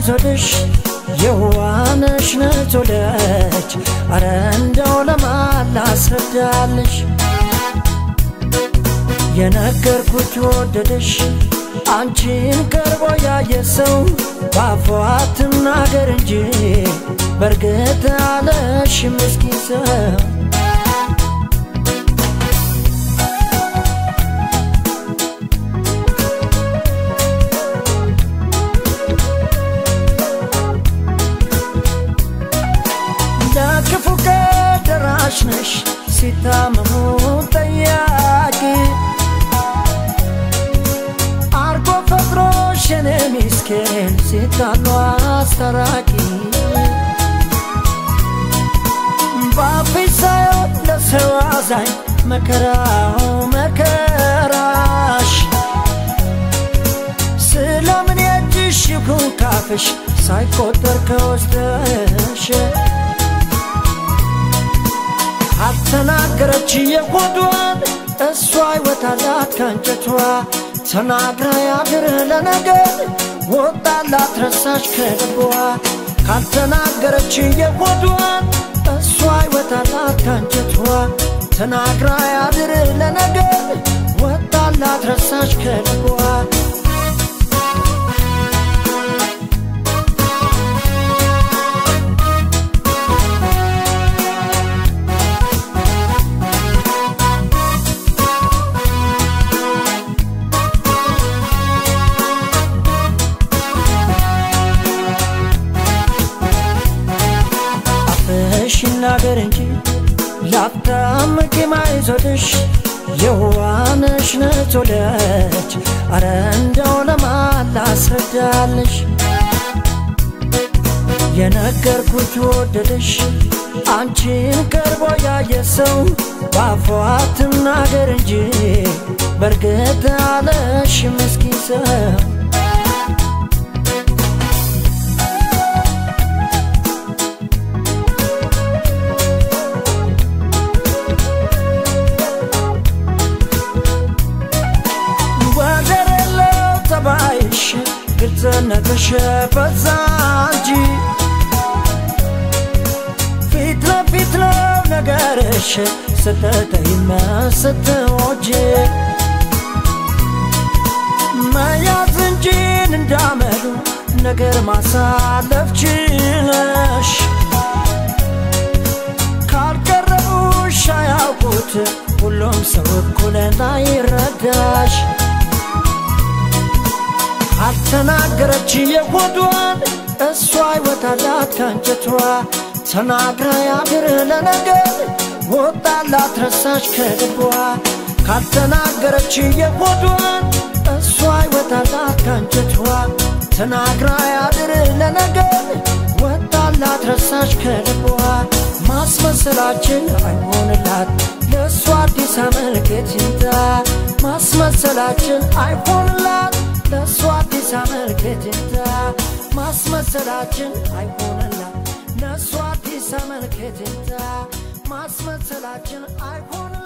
አይዞልሽ የዋነሽ ነቶለች አረ እንደው ለማን ላስረዳልሽ የነገርኩት ወደደሽ አንቺን ቀርቦ ያየ ሰው ባፏ ትናገር እንጂ በእርግጥ አለሽ ምስኪን ሰው ለክፉ ቀን ደራሽ ነሽ ሲታመሙ ጠያቂ አርጎ ፈጥሮሽ የኔ ሚስኪን ሲጣሉ አስታራቂ በአፍሽ ሳይሆን ለሰው አዛኝ መከራው መከራሽ ስለምን የእጅሽ ይሁን ካፍሽ ሳይቆጠር ከውስጥሽ አልተናገረች የሆዷን እሷ ይወታላት ከእንጨቷ ተናግራ ያድር ለነገር ወጣላት ረሳች ከልቧ ካልተናገረች የሆዷን እሷ ይወታላት ከእንጨቷ ተናግራ ያድር ለነገር ወጣላት ረሳች ከልቧ አፍሽ ይናገር እንጂ ላፍታም ቂም አይዞልሽ የዋነሽ ነቶለች አረ እንደው ለማን ላስረዳልሽ የነገርኩት ወደደሽ አንቺን ቀርቦ ያየ ሰው ባፏ ትናገር እንጂ በእርግጥ አለሽ ምስኪን ሰው ወደር የለው ጠባይሽ ግልጽነትሽ በዛ እንጂ ፊት ለፊት ነው ነገርሽ ስትተይና ስትወጂ መያዝ እንጂ እንዳመሉ ነገር ማሳለፍ ችለሽ ካልቀረቡሽ አያውቁት ሁሉም ሰው እኩል ላይረዳሽ አልተናገረች የሆዷን እሷ ይወታላት ከእንጨቷ ተናግራ ያድር ለነገር ወጣላት ረሳች ከልቧ ካልተናገረች የሆዷን እሷ ይወታላት ከእንጨቷ ተናግራ ያድር ለነገር ወጣላት ረሳች ከልቧ ማስመሰላችን አይሆንላት ለእሷ አዲስ አመልከት ይምጣ ማስመሰላችን አይሆንላት ለእሷ አዲስ አመልከት ይምጣ ማስመሰላችን አይሆንላት ለእሷ አዲስ አመልከት ይምጣ ማስመሰላችን አይሆንላት